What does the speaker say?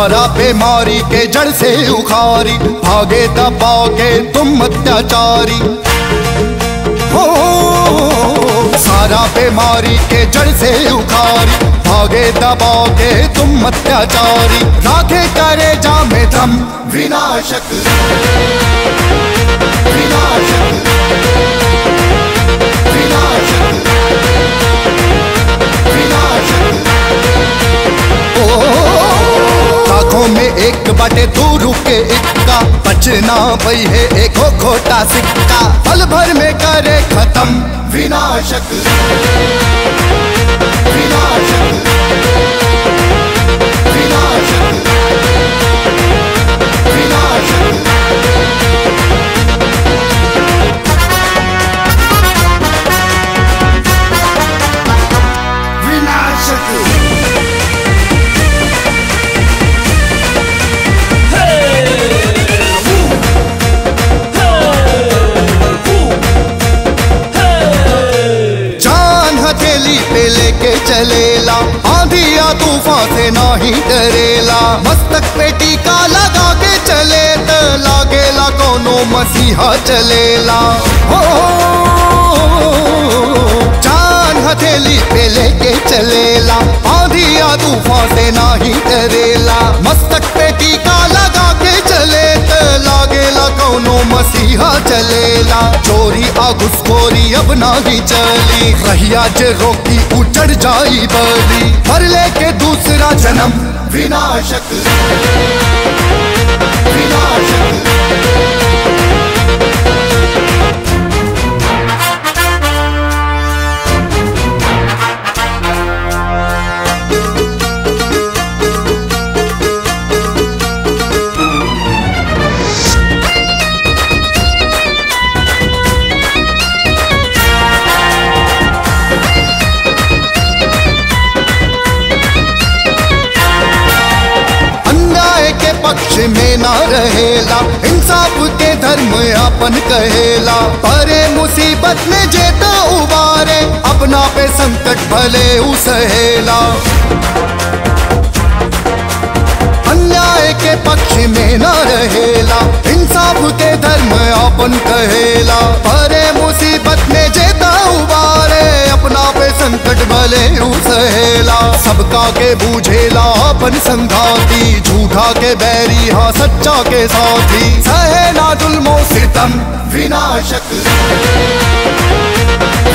सारा बीमारी के जड़ से उखारी भागे दबा के तुम अत्याचारी हो सारा बीमारी के जड़ से उखारी भागे दबा के तुम अत्याचारी राखे करे जा में दम विनाशक विनाशक विनाशक विनाशक लाखों में एक बटे दो रुपए इक्का बचना भई है एक हो खोटा सिक्का पल भर में करे खत्म विनाशक विनाशक विनाशक विनाशक विनाशक जान हथेली पे लेके चलेला आंधिया तूफान से नाही डरेला मस्तक पे टीका लगा के चले त लागेला कोनो मसीहा चलेला हो जान हथेली पे लेके चलेला आंधिया तूफान से नाही डरेला मस्तक पे टीका लगा के चले त लागेला कोनो मसीहा चलेला चोरी आ घुसखोरी अब नाही चली रहिया जे रोकी उचड़ जाई बली भर लेके दूसरा जन्म विनाशक विनाशक अन्याय के पक्ष में ना रहेला इंसाफ के धर्म अपन कहेला परे मुसीबत में जेता उबारे अपना पे संकट भले उसहेला अन्याय के पक्ष में न रहेला इंसाफ के धर्म अपन कहेला परे मुसीबत में जेता उबारे अपना पे संकट भले उसहेला सबका के बूझेला अपन संघाती झूठा के बैरी हाँ सच्चा के साथी सहे ना जुल्मो सितम विनाशक